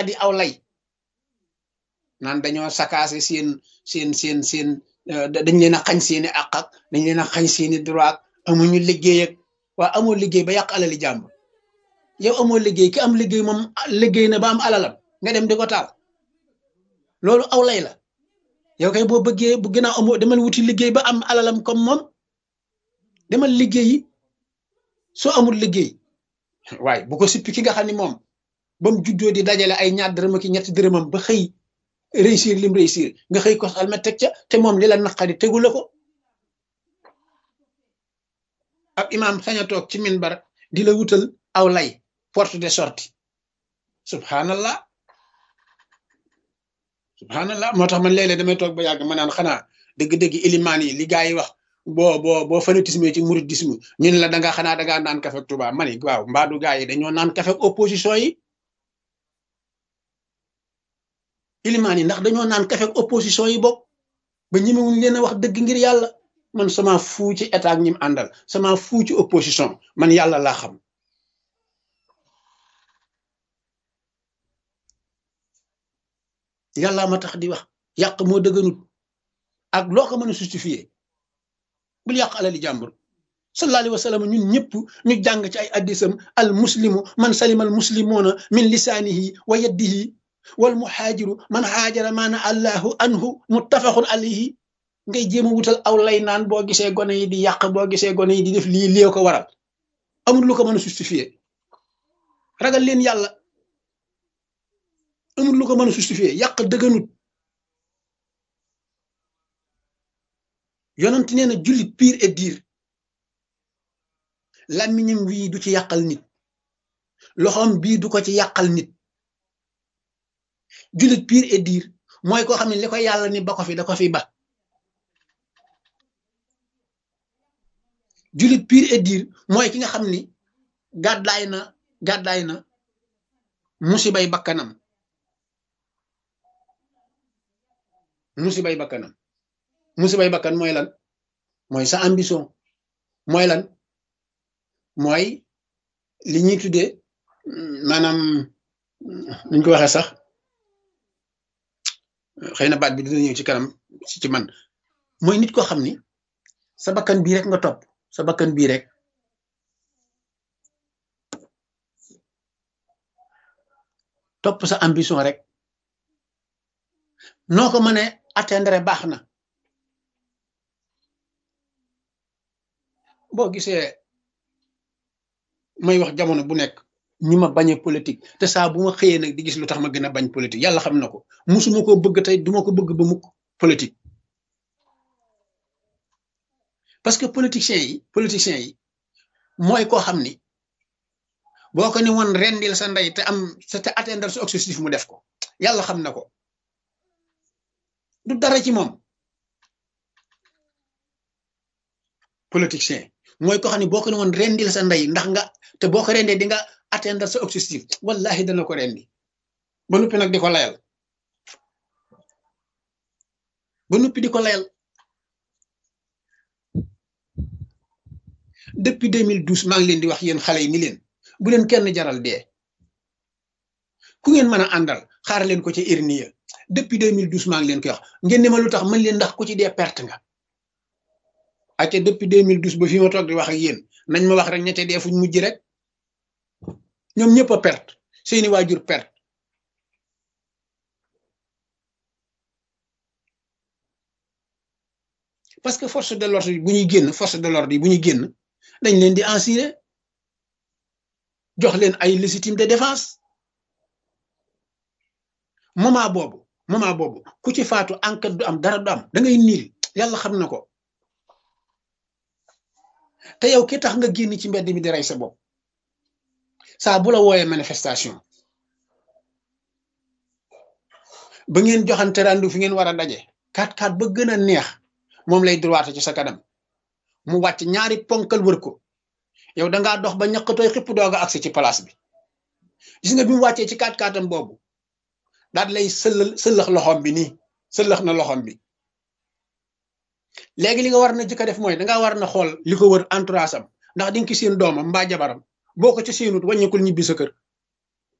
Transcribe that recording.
naqadi aw lay naan dañoo sakaase seen seen seen seen dañ leen a xañ seeni àq ak dañ leen a xañ seeni droit amuñu liggéey ak waa amoo liggéey ba yàq alali jàmbur yow amoo liggéey ki am liggéey moom liggéey na ba am alalam nga dem di ko taal loolu aw lay la yow kay boo bëggee bu gën a amoo demal wuti liggéey ba am alalam comme moom demal liggéeyi soo amul liggéey waaye bu ko sippi ki nga xam ne moom ba mu juddoo di dajale ay ñaar dërëm ak ñetti dërëmam ba xëy réussir lim réussir nga xëy ko almet teg ca te moom li la naqari tegu la ko ab imaam sañ a toog ci minbar di la wutal aw lay porte de sortie subhanallah subhanallah moo tax man léeg-léeg damay toog ba yàgg ma naan xanaa dëgg-dëgg ilimaan yi li gaa yi wax boo boo boo fanatisme ci mouridisme ñun la da nga xanaa da ngaa naan kafe ak Tuubaa mani waaw mbaadu gaa yi dañoo naan kafe ak opposition yi ilimaan yi ndax dañoo naan kafe ak opposition yi bokk ba ñemewuñ leen a wax dëgg ngir yàlla man sama fuu ci état ak ñi mu àndal sama fuu ci opposition man yàlla laa xam yàlla ma tax di wax yàq moo dëgganut ak loo ko mën a justifier bul yàq alali jàmbur sallallahu alayhi wa sallam ñun ñëpp ñu jàng ci ay addisam al muslimu man salima al muslimuna min lisaanihi wa yaddihi wal muhaajiru man haajara maana allahu anhu muttafaqun alayhi ngay jéem a wutal aw lay naan boo gisee gone yi di yàq boo gisee gone yi di def lii lii ko waral amul lu ko mën a justifier ragal leen yàlla amul lu ko mën a justifier yàq dëgganut yonent nee na jullit pire et dire làmmiñam wii du ci yàqal nit loxoom bii du ko ci yàqal nit jullit pire et dire mooy koo xam ne li ko yàlla ni ba ko fi da ko fi ba jullit pire et dire mooy ki nga xam ni gàddaay na gàddaay na musibay bakkanam musibay bakkanam musibay bakkan mooy lan mooy sa ambition mooy lan mooy li ñuy tuddee maanaam nuñ ko waxee sax xëy na baat bi dina ñëw ci kanam ci ci man mooy nit koo xam ni sa bakkan bii rek nga topp sa bakkan bii rek topp sa ambition rek noo ko mënee atteindre baax na boo gisee may wax jamono bu nekk ñu ma bañee politique te saa bu ma xëyee nag di gis lu tax ma gën a bañ politique yàlla xam na ko musuma ko bëgg tey duma ko bëgg ba mukk politique parce que politiciens yi politiciens yi mooy koo xam ni boo ko ni woon rendil sa ndey te am te atteindre sa objectif mu def ko yàlla xam na ko du dara ci moom politicien mooy ko xam ne boo ko ne woon rendil sa ndey ndax nga te boo ko rendee di nga atteindre sa objectif wallahi dana ko rendi ba noppi nag di ko layal ba noppi di ko layal depuis 2012 maa ngi leen di wax yéen xale yi ni leen bu leen kenn jaral dee ku ngeen mën a àndal xaar leen ko ca irniya depuis 2012 maa ngi leen koy wax ngeen ne ma lu tax mën leen ndax ku ci dee perte nga acca depuis 2012 ba fi ma toog di wax ak yéen nañ ma wax rek ñette dee fuñ mujj rek ñoom ñëpp a perte seeni waajur perte parce que force de l'ordre yi bu ñuy génn force de l'ordre yi bu ñuy génn dañ leen di assurer jox leen ay légitime de défense moment boobu moment boobu ku ci faatu enquête du am dara du am da ngay niil yàlla xam na ko te yow ki tax nga génn ci mbedd mi di rey sa bopp saa bu la wooyee manifestation ba ngeen joxante randu fi ngeen war a daje kat kat ba gën a neex moom lay droite ci sa kanam mu wàcc ñaari ponkal wër ko yow dangaa dox ba ñaqatooy xipp doog a agsi ci place bi gis nga bi mu wàccee ci kat katam boobu daal lay sëllal sëllax loxoom bi nii sëllax na loxoom bi léegi li nga war na jëkk a def mooy dangaa war na xool li ko wër entourage am ndax di nga ki seen doomam mbaa jabaram boo ko ci seenut wàññikul ñibbi sa kër